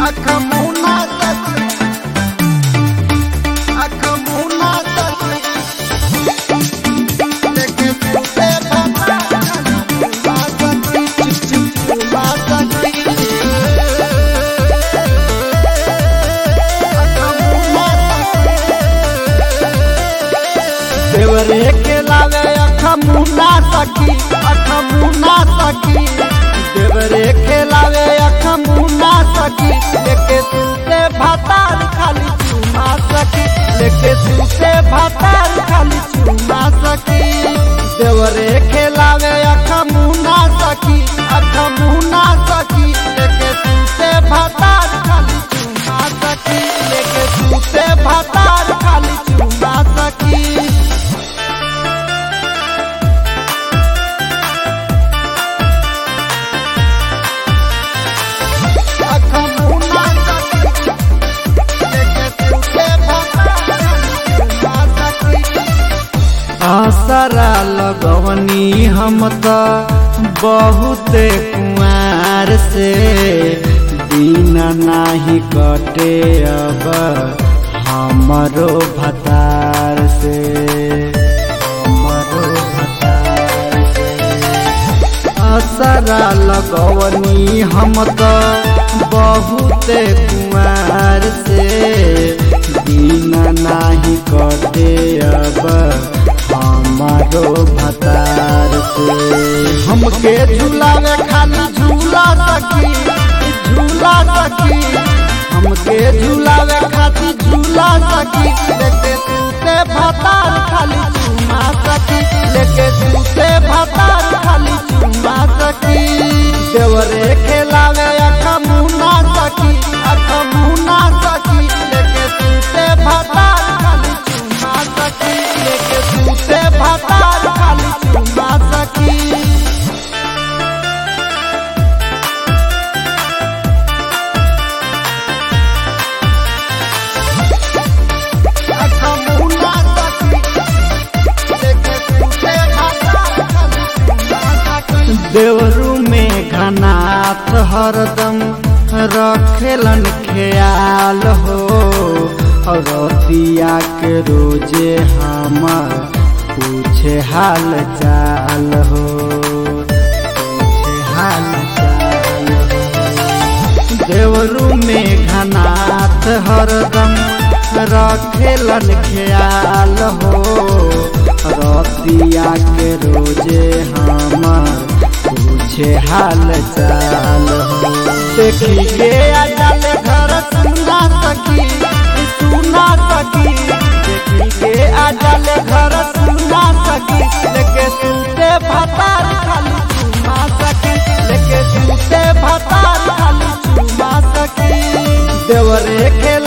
अख मुना सखी अख मुना सखी लेके सुते भता मुना सखी चिप चिप मुना सखी अख मुना देवरे के लावे अख मुना सखी अख मुना सखी देवरे के लावे अख मुना सखी लेके सुते भातार खाली चुमा सखी लेके सुते भातार खाली चुमा सखी देवरे के लावे अख मुना सखी अख मुना सखी लेके सुते भातार खाली चुमा सखी लेके सुते भातार खाली चुमा सखी अख मुना सखी लेके सुते भातार चुमा सखी आसरा लगवनी हम त बहुते कुआर से दिन नाही कटे अब हमरो भतार से हमरो भतार से असरा लगवनी हम त बहुते कुआर से दिन नाही कटे अब हमारो भतार से हमके झूलावे खाली झूला सकी झूला सकी हमके झूलावे खाली झूला सकी लेके सूते भतार खाली चुमा सकी लेके सूते भतार खाली चुमा सकी देवरे खेलावे अख मुना सकी अख मुना सकी लेके सूते भतार खाली चुमा सकी लेके सूते भतार खाली चुमा सकी अख मुना सखी लेके सूते भतार खाली चुमा सकी देवरू में घनाथ हरदम रखेलन ख्याल हो और रतिया के रोजे हमर पूछे हाल चाल हो पूछे हाल चाल हो देवरू में घनाथ हरदम रखेलन ख्याल हो रतिया के रोजे हमर पूछे हाल चाल हो देखी के अजल घर सुना सकी सुना सकी देखी के अजल घर सुना सकी लेके सूते भतार खाली चुमा सकी लेके सूते भतार खाली चुमा सकी देवरे के